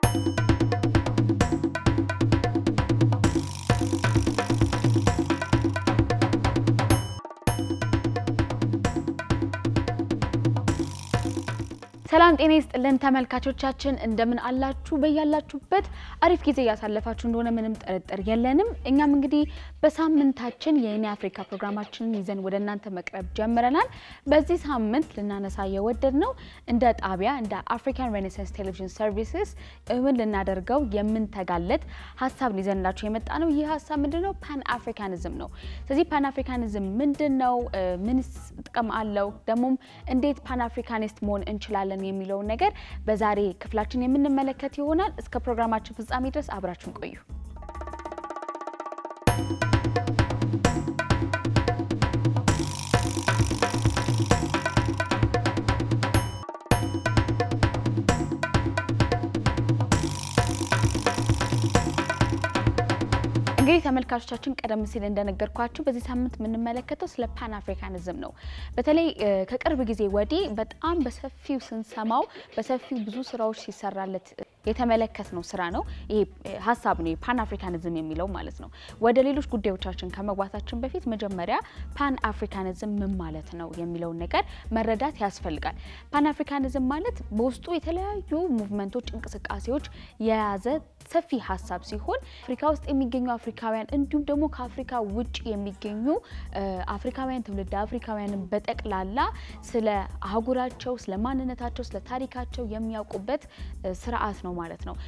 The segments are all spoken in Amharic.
ሰላም ጤና ይስጥልን ተመልካቾቻችን፣ እንደምን አላችሁ? በያላችሁበት አሪፍ ጊዜ እያሳለፋችሁ እንደሆነ ምንም ጥርጥር የለንም። እኛም እንግዲህ በሳምንታችን የኔ አፍሪካ ፕሮግራማችንን ይዘን ወደ እናንተ መቅረብ ጀምረናል። በዚህ ሳምንት ልናነሳ የወደድ ነው እንደ ጣቢያ እንደ አፍሪካን ሬኔሳንስ ቴሌቪዥን ሰርቪስስ እውን ልናደርገው የምንተጋለት ሀሳብ ይዘንላችሁ የመጣ ነው። ይህ ሀሳብ ምንድን ነው? ፓን አፍሪካኒዝም ነው። ስለዚህ ፓን አፍሪካኒዝም ምንድን ነው? ምንስ ጥቅም አለው? ደግሞም እንዴት ፓን አፍሪካኒስት መሆን እንችላለን የሚለውን ነገር በዛሬ ክፍላችን የምንመለከት ይሆናል። እስከ ፕሮግራማችን ፍጻሜ ድረስ አብራችሁን ቆዩ። እንግዲህ ተመልካቾቻችን ቀደም ሲል እንደነገርኳችሁ በዚህ ሳምንት የምንመለከተው ስለ ፓን አፍሪካኒዝም ነው። በተለይ ከቅርብ ጊዜ ወዲህ በጣም በሰፊው ስንሰማው በሰፊው ብዙ ስራዎች ሲሰራለት የተመለከት ነው ስራ ነው። ይሄ ሀሳብ ነው ፓን አፍሪካኒዝም የሚለው ማለት ነው። ወደ ሌሎች ጉዳዮቻችን ከመግባታችን በፊት መጀመሪያ ፓን አፍሪካኒዝም ምን ማለት ነው የሚለውን ነገር መረዳት ያስፈልጋል። ፓን አፍሪካኒዝም ማለት በውስጡ የተለያዩ ሙቭመንቶች፣ እንቅስቃሴዎች የያዘ ሰፊ ሀሳብ ሲሆን አፍሪካ ውስጥ የሚገኙ አፍሪካውያን እንዲሁም ደግሞ ከአፍሪካ ውጭ የሚገኙ አፍሪካውያን ትውልድ አፍሪካውያንን በጠቅላላ ስለ አህጉራቸው፣ ስለ ማንነታቸው፣ ስለ ታሪካቸው የሚያውቁበት ስርዓት ነው ማለት ነው።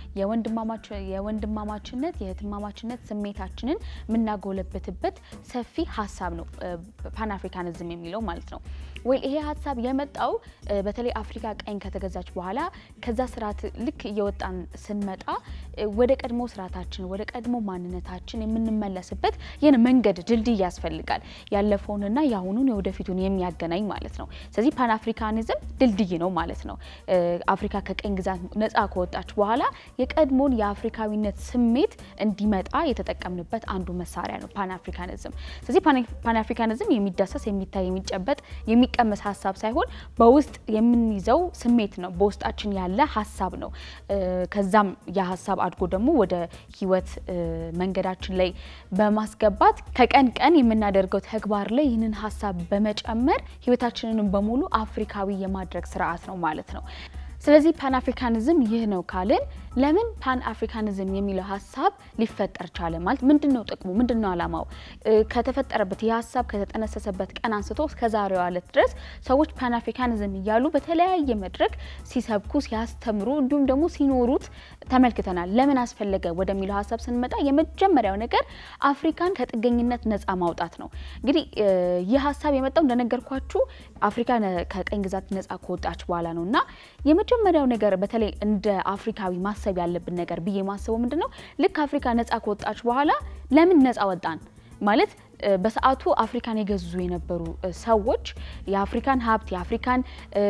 የወንድማማችነት የእህትማማችነት ስሜታችንን የምናጎለበትበት ሰፊ ሀሳብ ነው ፓን አፍሪካኒዝም የሚለው ማለት ነው። ወይ ይሄ ሀሳብ የመጣው በተለይ አፍሪካ ቀኝ ከተገዛች በኋላ ከዛ ስርዓት ልክ እየወጣን ስንመጣ ወደ ቀድሞ ስርዓታችን ወደ ቀድሞ ማንነታችን የምንመለስበት ይህን መንገድ ድልድይ ያስፈልጋል። ያለፈውንና የአሁኑን የወደፊቱን የሚያገናኝ ማለት ነው። ስለዚህ ፓን አፍሪካኒዝም ድልድይ ነው ማለት ነው። አፍሪካ ከቀኝ ግዛት ነጻ ከወጣች በኋላ የቀድሞን የአፍሪካዊነት ስሜት እንዲመጣ የተጠቀምንበት አንዱ መሳሪያ ነው ፓን አፍሪካኒዝም። ስለዚህ ፓን አፍሪካኒዝም የሚዳሰስ የሚታይ የሚጨበጥ የሚቀመስ ሀሳብ ሳይሆን በውስጥ የምንይዘው ስሜት ነው። በውስጣችን ያለ ሀሳብ ነው። ከዛም የሀሳብ አድጎ ደግሞ ወደ ህይወት መንገዳችን ላይ በማስገባት ከቀን ቀን የምናደርገው ተግባር ላይ ይህንን ሀሳብ በመጨመር ህይወታችንን በሙሉ አፍሪካዊ የማድረግ ስርዓት ነው ማለት ነው። ስለዚህ ፓን አፍሪካኒዝም ይህ ነው ካልን ለምን ፓን አፍሪካኒዝም የሚለው ሀሳብ ሊፈጠር ቻለ? ማለት ምንድን ነው ጥቅሙ? ምንድን ነው አላማው? ከተፈጠረበት ይህ ሀሳብ ከተጠነሰሰበት ቀን አንስቶ እስከ ዛሬዋ ዕለት ድረስ ሰዎች ፓን አፍሪካኒዝም እያሉ በተለያየ መድረክ ሲሰብኩ፣ ሲያስተምሩ እንዲሁም ደግሞ ሲኖሩት ተመልክተናል። ለምን አስፈለገ ወደሚለው ሀሳብ ስንመጣ የመጀመሪያው ነገር አፍሪካን ከጥገኝነት ነጻ ማውጣት ነው። እንግዲህ ይህ ሀሳብ የመጣው እንደነገርኳችሁ አፍሪካ ከቀኝ ግዛት ነጻ ከወጣች በኋላ ነው እና የመጀመሪያው ነገር በተለይ እንደ አፍሪካዊ ማሰብ ያለብን ነገር ብዬ ማሰበው ምንድን ነው ልክ አፍሪካ ነጻ ከወጣች በኋላ ለምን ነጻ ወጣን ማለት በሰዓቱ አፍሪካን የገዙ የነበሩ ሰዎች የአፍሪካን ሀብት የአፍሪካን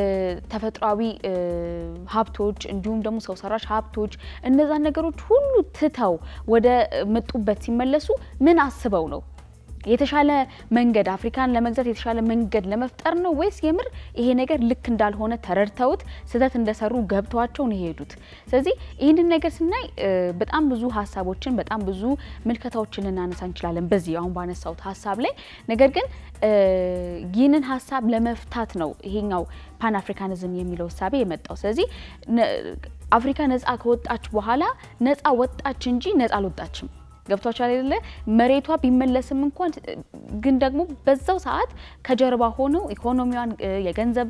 ተፈጥሯዊ ሀብቶች እንዲሁም ደግሞ ሰው ሰራሽ ሀብቶች እነዛን ነገሮች ሁሉ ትተው ወደ መጡበት ሲመለሱ ምን አስበው ነው? የተሻለ መንገድ አፍሪካን ለመግዛት የተሻለ መንገድ ለመፍጠር ነው ወይስ የምር ይሄ ነገር ልክ እንዳልሆነ ተረድተውት ስህተት እንደሰሩ ገብተዋቸው ነው የሄዱት? ስለዚህ ይህንን ነገር ስናይ በጣም ብዙ ሀሳቦችን በጣም ብዙ ምልከታዎችን ልናነሳ እንችላለን በዚህ አሁን ባነሳሁት ሀሳብ ላይ። ነገር ግን ይህንን ሀሳብ ለመፍታት ነው ይሄኛው ፓን አፍሪካኒዝም የሚለው እሳቤ የመጣው። ስለዚህ አፍሪካ ነጻ ከወጣች በኋላ ነጻ ወጣች እንጂ ነጻ አልወጣችም። ገብቷችኋል አይደለ? መሬቷ ቢመለስም እንኳን ግን ደግሞ በዛው ሰዓት ከጀርባ ሆነው ኢኮኖሚዋን የገንዘብ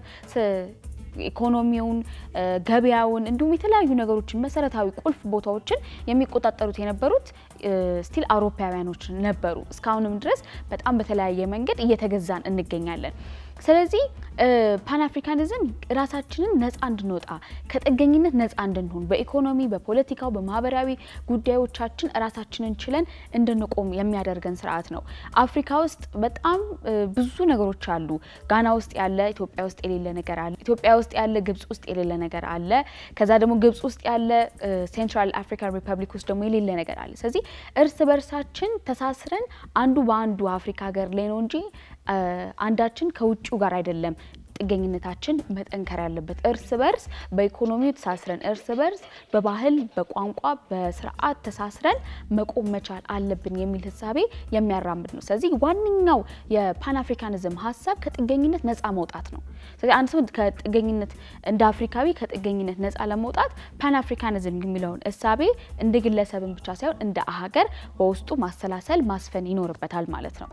ኢኮኖሚውን፣ ገበያውን እንዲሁም የተለያዩ ነገሮችን መሰረታዊ ቁልፍ ቦታዎችን የሚቆጣጠሩት የነበሩት ስቲል አውሮፓውያኖች ነበሩ። እስካሁንም ድረስ በጣም በተለያየ መንገድ እየተገዛን እንገኛለን። ስለዚህ ፓን አፍሪካኒዝም ራሳችንን ነጻ እንድንወጣ ከጥገኝነት ነጻ እንድንሆን በኢኮኖሚ፣ በፖለቲካው፣ በማህበራዊ ጉዳዮቻችን ራሳችንን ችለን እንድንቆም የሚያደርገን ስርዓት ነው። አፍሪካ ውስጥ በጣም ብዙ ነገሮች አሉ። ጋና ውስጥ ያለ ኢትዮጵያ ውስጥ የሌለ ነገር አለ። ኢትዮጵያ ውስጥ ያለ ግብጽ ውስጥ የሌለ ነገር አለ። ከዛ ደግሞ ግብጽ ውስጥ ያለ ሴንትራል አፍሪካን ሪፐብሊክ ውስጥ ደግሞ የሌለ ነገር አለ። ስለዚህ እርስ በርሳችን ተሳስረን አንዱ በአንዱ አፍሪካ ሀገር ላይ ነው እንጂ አንዳችን ከውጭው ጋር አይደለም ጥገኝነታችን መጠንከር ያለበት እርስ በርስ በኢኮኖሚው ተሳስረን እርስ በርስ በባህል በቋንቋ በስርዓት ተሳስረን መቆም መቻል አለብን የሚል ህሳቤ የሚያራምድ ነው። ስለዚህ ዋነኛው የፓን አፍሪካኒዝም ሀሳብ ከጥገኝነት ነፃ መውጣት ነው። ስለዚህ አንድ ሰው ከጥገኝነት እንደ አፍሪካዊ ከጥገኝነት ነፃ ለመውጣት ፓን አፍሪካኒዝም የሚለውን እሳቤ እንደ ግለሰብን ብቻ ሳይሆን እንደ ሀገር በውስጡ ማሰላሰል ማስፈን ይኖርበታል ማለት ነው።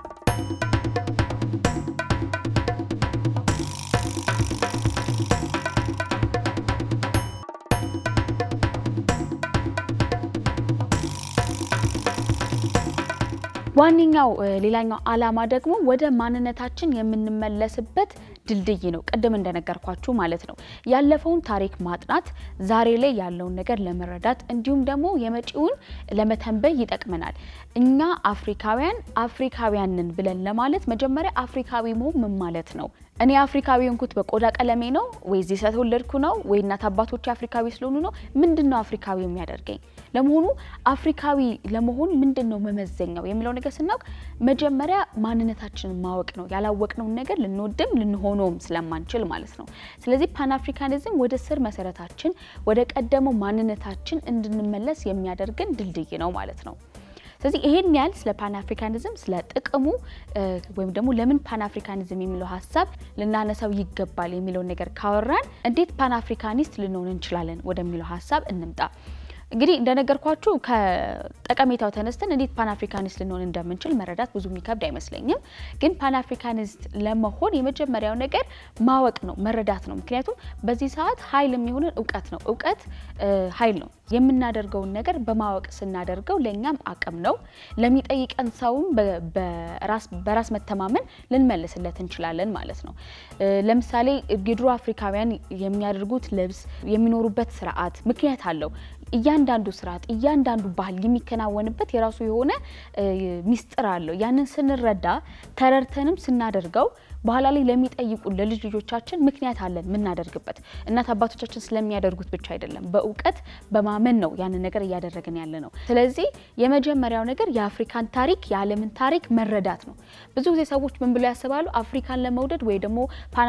ዋነኛው ሌላኛው ዓላማ ደግሞ ወደ ማንነታችን የምንመለስበት ድልድይ ነው። ቅድም እንደነገርኳችሁ ማለት ነው። ያለፈውን ታሪክ ማጥናት ዛሬ ላይ ያለውን ነገር ለመረዳት እንዲሁም ደግሞ የመጪውን ለመተንበይ ይጠቅመናል። እኛ አፍሪካውያን አፍሪካውያንን ብለን ለማለት መጀመሪያ አፍሪካዊ መሆን ምን ማለት ነው? እኔ አፍሪካዊ የሆንኩት በቆዳ ቀለሜ ነው ወይ እዚህ ስለተወለድኩ ነው ወይ እናት አባቶች አፍሪካዊ ስለሆኑ ነው? ምንድን ነው አፍሪካዊ የሚያደርገኝ? ለመሆኑ አፍሪካዊ ለመሆን ምንድን ነው መመዘኛው የሚለው ነገር ስናውቅ መጀመሪያ ማንነታችንን ማወቅ ነው። ያላወቅነውን ነገር ልንወድም ልንሆነውም ስለማንችል ማለት ነው። ስለዚህ ፓን አፍሪካኒዝም ወደ ስር መሰረታችን ወደ ቀደመው ማንነታችን እንድንመለስ የሚያደርገን ድልድይ ነው ማለት ነው። ስለዚህ ይሄን ያህል ስለ ፓን አፍሪካኒዝም ስለ ጥቅሙ ወይም ደግሞ ለምን ፓን አፍሪካኒዝም የሚለው ሀሳብ ልናነሳው ይገባል የሚለውን ነገር ካወራን እንዴት ፓን አፍሪካኒስት ልንሆን እንችላለን ወደሚለው ሀሳብ እንምጣ። እንግዲህ እንደነገርኳችሁ ከጠቀሜታው ተነስተን እንዴት ፓን አፍሪካኒስት ልንሆን እንደምንችል መረዳት ብዙ የሚከብድ አይመስለኝም። ግን ፓን አፍሪካኒስት ለመሆን የመጀመሪያው ነገር ማወቅ ነው፣ መረዳት ነው። ምክንያቱም በዚህ ሰዓት ኃይል የሚሆንን እውቀት ነው። እውቀት ኃይል ነው። የምናደርገውን ነገር በማወቅ ስናደርገው ለእኛም አቅም ነው። ለሚጠይቀን ሰውም በራስ መተማመን ልንመልስለት እንችላለን ማለት ነው። ለምሳሌ የድሮ አፍሪካውያን የሚያደርጉት ልብስ፣ የሚኖሩበት ስርዓት ምክንያት አለው። እያንዳንዱ ስርዓት እያንዳንዱ ባህል የሚከናወንበት የራሱ የሆነ ሚስጥር አለው። ያንን ስንረዳ ተረድተንም ስናደርገው በኋላ ላይ ለሚጠይቁን ለልጅ ልጆቻችን ምክንያት አለን የምናደርግበት። እናት አባቶቻችን ስለሚያደርጉት ብቻ አይደለም፣ በእውቀት በማመን ነው ያንን ነገር እያደረግን ያለ ነው። ስለዚህ የመጀመሪያው ነገር የአፍሪካን ታሪክ የዓለምን ታሪክ መረዳት ነው። ብዙ ጊዜ ሰዎች ምን ብለው ያስባሉ? አፍሪካን ለመውደድ ወይ ደግሞ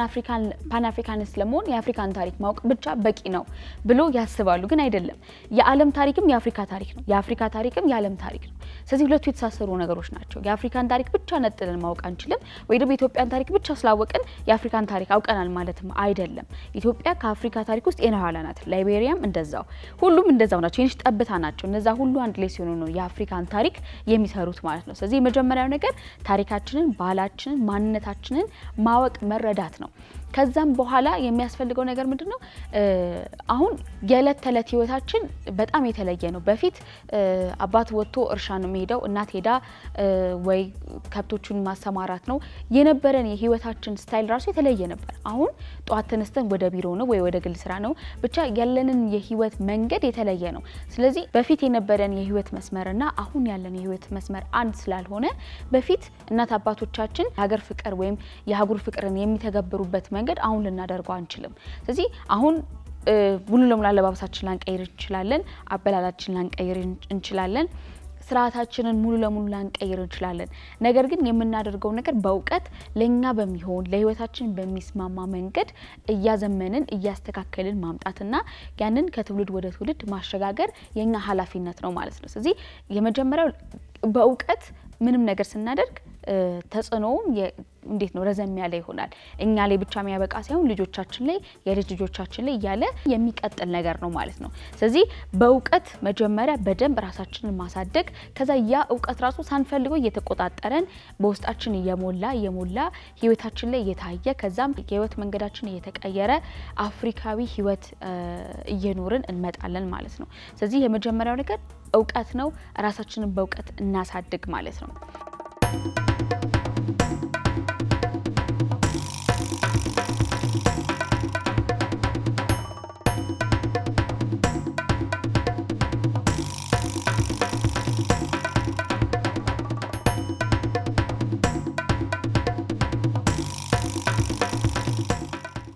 ፓን አፍሪካኒስት ለመሆን የአፍሪካን ታሪክ ማወቅ ብቻ በቂ ነው ብሎ ያስባሉ። ግን አይደለም። የዓለም ታሪክም የአፍሪካ ታሪክ ነው። የአፍሪካ ታሪክም የዓለም ታሪክ ነው። ስለዚህ ሁለቱ የተሳሰሩ ነገሮች ናቸው። የአፍሪካን ታሪክ ብቻ ነጥለን ማወቅ አንችልም፣ ወይ ደግሞ የኢትዮጵያን ታሪክ ብቻ ስላወቅን የአፍሪካን ታሪክ አውቀናል ማለትም አይደለም። ኢትዮጵያ ከአፍሪካ ታሪክ ውስጥ የነኋላ ናት። ላይቤሪያም እንደዛው፣ ሁሉም እንደዛው ናቸው። የንሽ ጠብታ ናቸው። እነዛ ሁሉ አንድ ላይ ሲሆኑ ነው የአፍሪካን ታሪክ የሚሰሩት ማለት ነው። ስለዚህ የመጀመሪያው ነገር ታሪካችንን፣ ባህላችንን፣ ማንነታችንን ማወቅ መረዳት ነው። ከዛም በኋላ የሚያስፈልገው ነገር ምንድን ነው? አሁን የዕለት ተዕለት ህይወታችን በጣም የተለየ ነው። በፊት አባት ወጥቶ እርሻ ነው የሚሄደው፣ እናት ሄዳ ወይ ከብቶቹን ማሰማራት ነው የነበረን የህይወታችን ስታይል ራሱ የተለየ ነበር። አሁን ጠዋት ተነስተን ወደ ቢሮ ነው ወይ ወደ ግል ስራ ነው፣ ብቻ ያለንን የህይወት መንገድ የተለየ ነው። ስለዚህ በፊት የነበረን የህይወት መስመርና አሁን ያለን የህይወት መስመር አንድ ስላልሆነ በፊት እናት አባቶቻችን የሀገር ፍቅር ወይም የአህጉር ፍቅርን የሚተገብሩበት መንገድ አሁን ልናደርገው አንችልም። ስለዚህ አሁን ሙሉ ለሙሉ አለባበሳችን ላንቀይር እንችላለን። አበላላችን ላንቀይር እንችላለን። ስርዓታችንን ሙሉ ለሙሉ ላንቀይር እንችላለን። ነገር ግን የምናደርገው ነገር በእውቀት ለእኛ በሚሆን ለህይወታችን በሚስማማ መንገድ እያዘመንን እያስተካከልን ማምጣትና ያንን ከትውልድ ወደ ትውልድ ማሸጋገር የእኛ ኃላፊነት ነው ማለት ነው። ስለዚህ የመጀመሪያው በእውቀት ምንም ነገር ስናደርግ ተጽዕኖውም እንዴት ነው ረዘም ያለ ይሆናል። እኛ ላይ ብቻ የሚያበቃ ሳይሆን ልጆቻችን ላይ የልጅ ልጆቻችን ላይ እያለ የሚቀጥል ነገር ነው ማለት ነው። ስለዚህ በእውቀት መጀመሪያ በደንብ ራሳችንን ማሳደግ፣ ከዛ ያ እውቀት ራሱ ሳንፈልገው እየተቆጣጠረን በውስጣችን እየሞላ እየሞላ ህይወታችን ላይ እየታየ ከዛም የህይወት መንገዳችን እየተቀየረ አፍሪካዊ ህይወት እየኖርን እንመጣለን ማለት ነው። ስለዚህ የመጀመሪያው ነገር እውቀት ነው። ራሳችንን በእውቀት እናሳድግ ማለት ነው።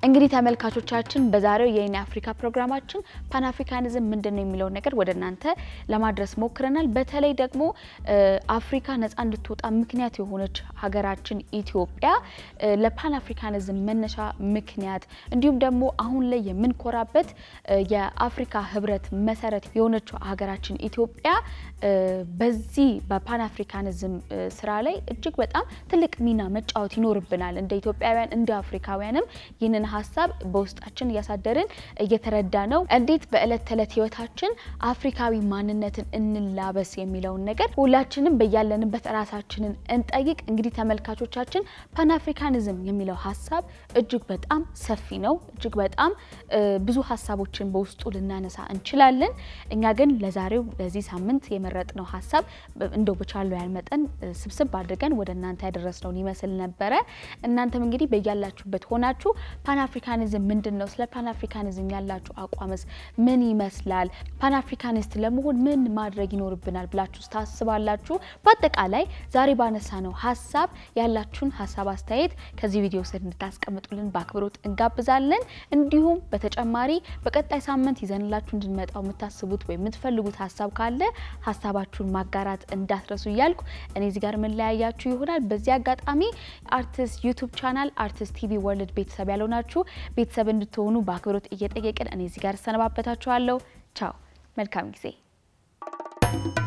እንግዲህ ተመልካቾቻችን በዛሬው የኔ አፍሪካ ፕሮግራማችን ፓን አፍሪካኒዝም ምንድን ነው የሚለውን ነገር ወደ እናንተ ለማድረስ ሞክረናል። በተለይ ደግሞ አፍሪካ ነጻ እንድትወጣ ምክንያት የሆነች ሀገራችን ኢትዮጵያ ለፓን አፍሪካኒዝም መነሻ ምክንያት እንዲሁም ደግሞ አሁን ላይ የምንኮራበት የአፍሪካ ህብረት መሰረት የሆነችው ሀገራችን ኢትዮጵያ በዚህ በፓን አፍሪካኒዝም ስራ ላይ እጅግ በጣም ትልቅ ሚና መጫወት ይኖርብናል። እንደ ኢትዮጵያውያን እንደ አፍሪካውያንም ይህንን ሀሳብ በውስጣችን እያሳደርን እየተረዳ ነው። እንዴት በእለት ተዕለት ህይወታችን አፍሪካዊ ማንነትን እንላበስ የሚለውን ነገር ሁላችንም በያለንበት ራሳችንን እንጠይቅ። እንግዲህ ተመልካቾቻችን ፓን አፍሪካኒዝም የሚለው ሀሳብ እጅግ በጣም ሰፊ ነው። እጅግ በጣም ብዙ ሀሳቦችን በውስጡ ልናነሳ እንችላለን። እኛ ግን ለዛሬው ለዚህ ሳምንት የመረጥነው ሀሳብ እንደው በቻለው ያህል መጠን ስብስብ አድርገን ወደ እናንተ ያደረስነውን ይመስል ነበረ። እናንተም እንግዲህ በያላችሁበት ሆናችሁ ፓን አፍሪካኒዝም ምንድን ነው? ስለ ፓን አፍሪካኒዝም ያላችሁ አቋምስ ምን ይመስላል? ፓን አፍሪካኒስት ለመሆን ምን ማድረግ ይኖርብናል ብላችሁ ታስባላችሁ? በአጠቃላይ ዛሬ ባነሳ ነው ሀሳብ ያላችሁን ሀሳብ አስተያየት ከዚህ ቪዲዮ ስር እንድታስቀምጡልን በአክብሮት እንጋብዛለን። እንዲሁም በተጨማሪ በቀጣይ ሳምንት ይዘንላችሁ እንድንመጣው የምታስቡት ወይም የምትፈልጉት ሀሳብ ካለ ሀሳባችሁን ማጋራት እንዳትረሱ እያልኩ እኔ እዚህ ጋር መለያያችሁ ይሆናል። በዚህ አጋጣሚ አርቲስት ዩቱብ ቻናል አርቲስት ቲቪ ወርልድ ቤተሰብ ያልሆናችሁ ቤተሰብ እንድትሆኑ በአክብሮት እየጠየቅን እኔ እዚህ ጋር እሰነባበታችኋለሁ። ቻው፣ መልካም ጊዜ